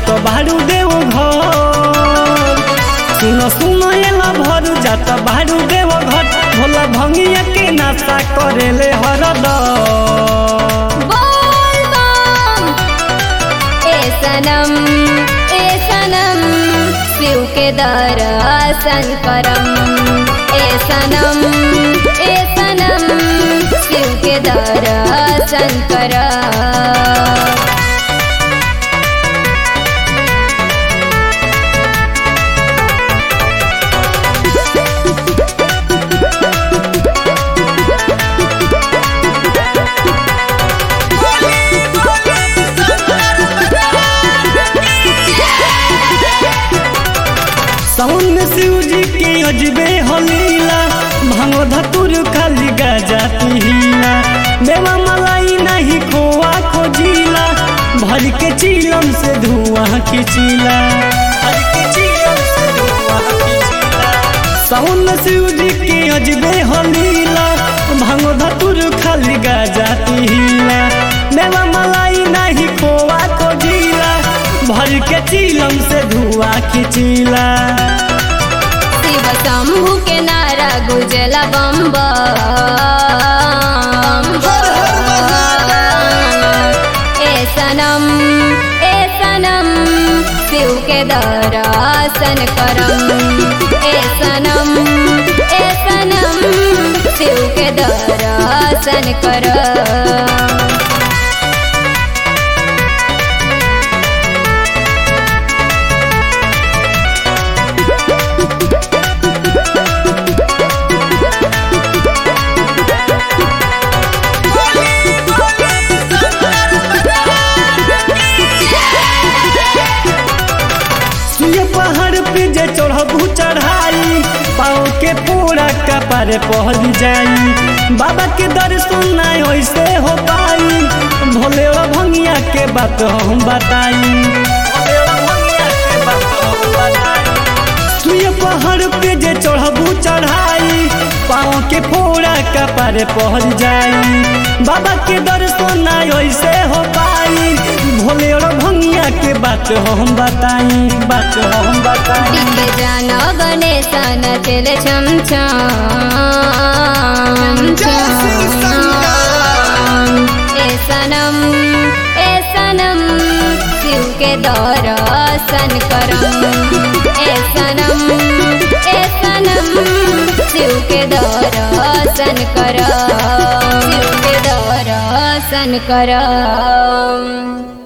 जात बारू देव घर सुन सुन एला भर जात बारू देव घर भोला भंगिया के नाशा करेले हरदम बोल बम ए सनम ए सनम शिव के दर्शन करम ए सनम ए सनम शिव के दर्शन करम साउन में शिव जी के अजबे हलीला भांगो धतुर खाली गाजा पीला मेवा मलाई नहीं खोआ खोजिला भर के चिलम से धुआं खिंचिला भर के चिलम से धुआं खिंचिला साउन में शिव जी के अजबे हलीला भांगो धतुर खाली गाजा पीला मेवा मलाई नहीं खोआ खोजिला भर के चिलम से धुआं खिंचिला शिव शंभु के नारा गुजला बम बम ए सनम ए सनम शिव के दर्शन करम ए सनम ए सनम शिव के दर्शन करम ये पहाड़ पे जे चढ़बू चढ़ाई पाँव के पूरा कपार पहल जाई बाबा के दर्शन नहीं ऐसे हो पाई भोले और भंगिया के बात हम बताई भोले और भंगिया के बात हम बताई तू ये पहाड़ पे जे चढ़बू चढ़ाई पाँव के पूरा कपार पहल जाई बाबा के दर्शन नहीं ऐसे हो पाई भोले और भंगिया के बात हम बताई बात हम बताई टिके जाना गणेश नचल छम छम ए सनम ए सनम शिव के दर्शन करम ए सनम ए सनम शिव के दर्शन करम शिव के दर्शन करम